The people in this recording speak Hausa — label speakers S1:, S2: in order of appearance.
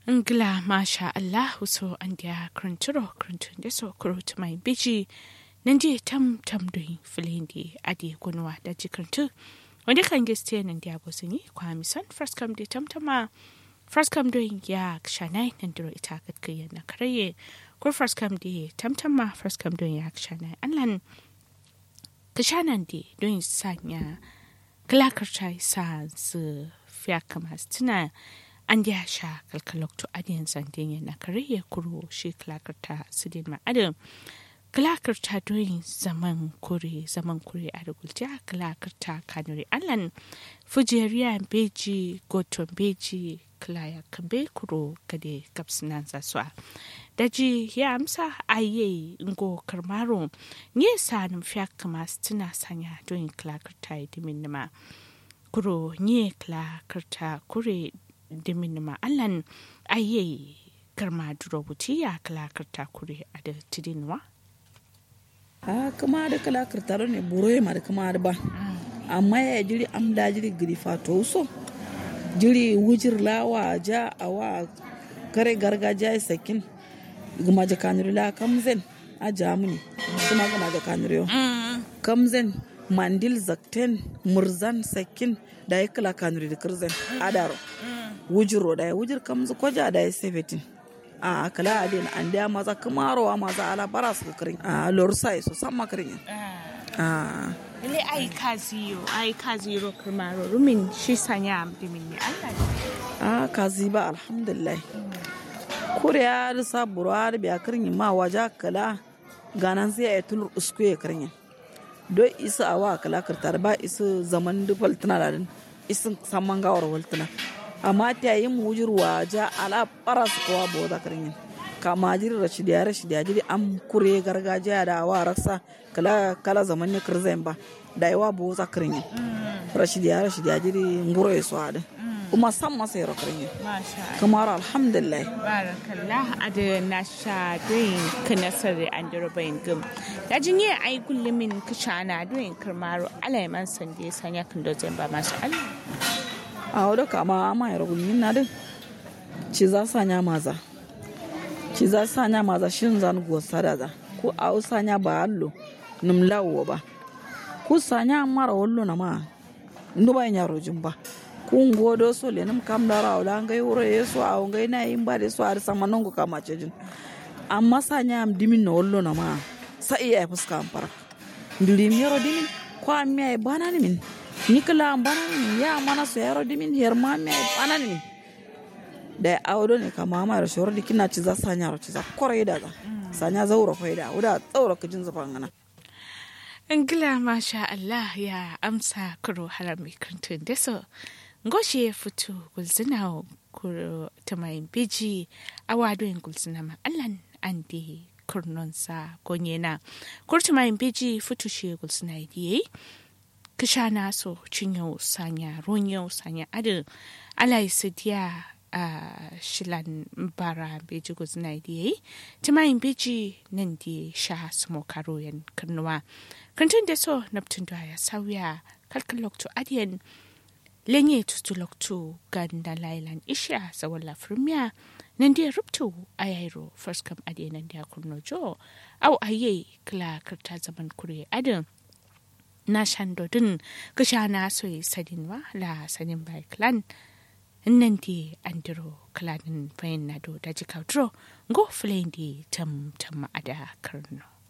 S1: Ngla masha Allah so an dia kranturo krantun da so kurut mai biji nan je tam tam doin filindi adi kunwa da jikrantu wanda kan geste nan dia bosini kwa misan first come de tam tama first come doin ya kshanai nan diro ita katkiya na karaye ko first come de tam tama first come doin ya kshanai anlan kshanan de doin sanya klakar chai sa su fiya kamas tuna an ya sha kalkalokto adiyan zandin na kariya kuro shi klakarta sidin ma'adin klakarta doyin zaman kure zaman kure a rugulja klakarta kanuri allan fujeriya beji goton beji klaya kambe kuro gade kapsinan zaswa daji ya amsa aye ngo karmaro nye sa numfiya kama tuna sanya doyin klakarta dimin nima kuro nye klakarta kure dimin ma allan aye karma duro buti ya kalakarta kure a da tidinwa
S2: a kama da kalakarta ne buro ma da kama da ba amma ya jiri am da jiri giri fato so jiri wujir lawa ja awa kare gargajiya sakin gama ja kanuri la kamzen a jamuni kuma gama ja kanuri yo kamzen mandil zakten murzan sakin da ya kala kanuri da kirzen adaro wujiro da ya wujir kamzu koja da ya sebetin a kala adin an da maza kamarowa maza ala bara su kirin a lor sai so san makarin a
S1: ile ai kaziyo ai kaziyo kirmaro rumin shi sanya dimin ne Allah
S2: a kazi ba alhamdulillah kuriya da saburo har biya kirin ma waja kala ganan sai ya tulur usku ya kirin do isa awa kala kirtar ba isa zaman dufal tana da isin saman gawar waltuna amma ta yi mujirwa ja ala para su kowa bo da karin kama jiri rashidiya rashidiya jiri am kure gargajiya da awa raksa kala kala zaman ne kirzen ba da yawa bo za karin rashidiya rashidiya jiri nguro ya swada kuma san masa yaro karin kamar alhamdulillah
S1: barakallah ada nasha doin kanasar an bayin gum da jinye ai gullumin kishana doin kirmaro alaiman sande sanya kan dozen ba masu Allah
S2: a wadda kama ama yaro gulmin na din ci za sanya maza ci za sanya maza shin zan go sadaza ko a sanya ba allo num lawo ba ku sanya mara wallo na ma ndu ba yaro jumba ku ngodo so le num kam da rawo da ngai wuro yeso a ngai na yin ba de so ar sama nongo kama cejin amma sanya am dimin no wallo na ma sa iya fuska am para ndiri mi yaro dimin ko am mi ay bana ni min nikla bana ni ya mana so yaro dimin her ma mi ay bana ni min da awdo ne kama ma yaro shoro dikina ci za sanya ro ci za kore da za sanya zauro faida uda tsauro kujin zafan ngana
S1: Ingila masha Allah ya amsa kuro harami kantun da so ngoshe ya fito gulzina kuro ta mai biji a wadoyin gulzina ma allan an di kurnonsa gonyena kurta mai biji fito shi gulzina yi kisha na so cinyo sanya ronyo sanya adin alai sidiya a shilan bara beji gulzina yi ta mai biji nan di sha sumo karoyan karnuwa kantun da so naptun da ya sauya kalkan lokto adiyan lenye tutuloktu ganda lailan isha zawala firmiya nan dia rubtu ayairo first kam ade nan dia kurno jo au aye kla karta zaman kure adin na shandodin kisha na soyi sadinwa la sanin bai clan nan di andiro klanin fayin na do da jikautro go flendi tam tam ada karno